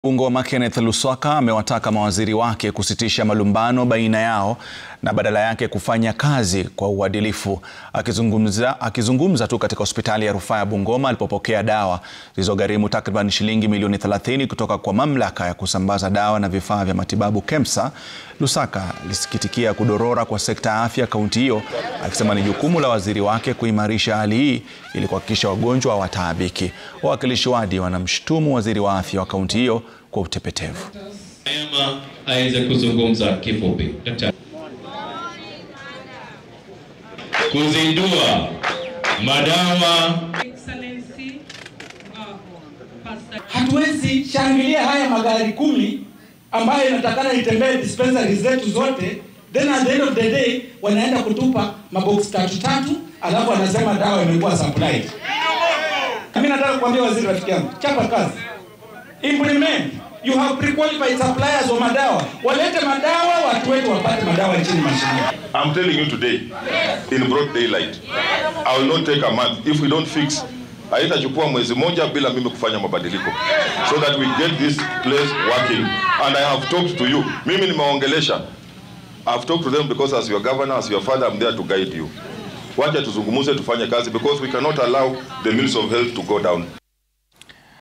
Bungoma Kenneth Luswaka amewataka mawaziri wake kusitisha malumbano baina yao na badala yake kufanya kazi kwa uadilifu. Akizungumza, akizungumza tu katika hospitali ya rufaa ya Bungoma alipopokea dawa zilizogharimu takriban shilingi milioni 30 kutoka kwa mamlaka ya kusambaza dawa na vifaa vya matibabu KEMSA, Luswaka alisikitikia kudorora kwa sekta ya afya kaunti hiyo, akisema ni jukumu la waziri wake kuimarisha hali hii ili kuhakikisha wagonjwa hawataabiki. Wawakilishi wadi wanamshutumu waziri wa afya wa kaunti hiyo kwa utepetevu. Neema aweze kuzungumza kifupi. Daktari. Kuzindua madawa Excellency, uh, Pastor Hatuwezi shangilia haya magari kumi ambayo inatakana itembee dispensary zetu zote, then at the end of the day wanaenda kutupa mabox tatu tatu, alafu wanasema dawa imekuwa supplied. Mimi nataka kuambia waziri, rafiki yangu, chapa kazi, implement you have pre-qualified suppliers wa madawa, walete madawa, watu wetu wapate madawa nchini mashinani. I'm telling you today, in broad daylight, I will not take a month if we don't fix. Haitachukua mwezi moja bila mimi kufanya mabadiliko so that we get this place working and I have talked to you. Mimi nimeongelesha. I've talked to them because as your governor, as your father, I'm there to guide you. Wacha tuzungumuze tufanye kazi because we cannot allow the means of health to go down.